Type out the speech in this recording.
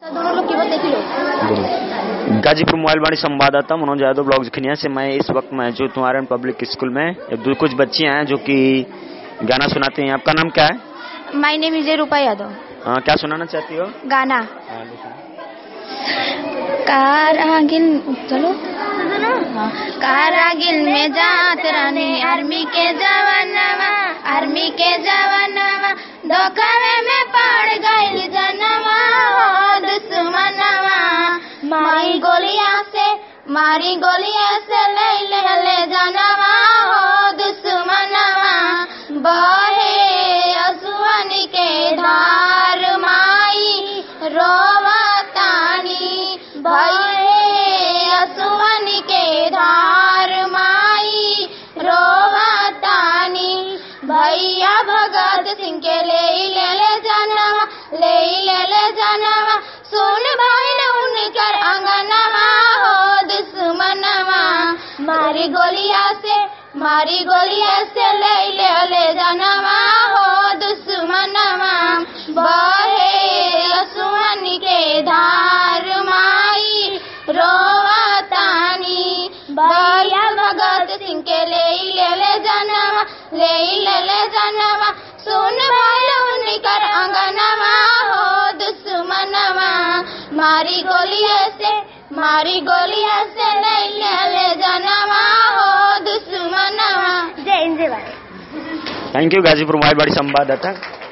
दोनों लोग कीमत देखी लो दोनों। गाजीपुर मोबाइलवाणी संवाददाता मनोज यादव ब्लॉग खनिया से मैं इस वक्त मौजूद हूँ आर पब्लिक स्कूल में एक दो कुछ बच्चियां हैं जो कि गाना सुनाती हैं आपका नाम क्या है my name is Rupa Yadav हाँ, क्या सुनाना चाहती हो गाना हाँ, लिखो। कारागिल चलो हाँ। कारागिल में जात रानी आर्मी के जवानवा आर्मी के जवानवा धोखावे में पड़ गइल जनवा हो दुश्मनवा मारी गोलिया से मारी गोलिया से ले ले ले जनवा हो दुश्मनवा बहे असुवन के धार माई रोवतानी भये असुवन के धार माई रोवतानी भैया भगत सिंह के ले ले ले जनवा ले ले ले जनवा सुन भाई न उनकर अंगनवा हो दुश्मनवा मारी गोलिया से मारी गोलिया से ले ले ले जनवा हो दुश्मनवा बहे असुवन के धार माई रोवतानी भैया भगत सिंह के ले ले ले जनवा ले ले ले जनवा सुन भाई उनकर अंगनवा हो दुश्मनवा मारी गोलिया से मारी गोलिया से ले ले ले जनवा हो दुश्मनवा जय हिंद जय भारत थैंक यू गाजीपुर मोबाइलवाणी संवाददाता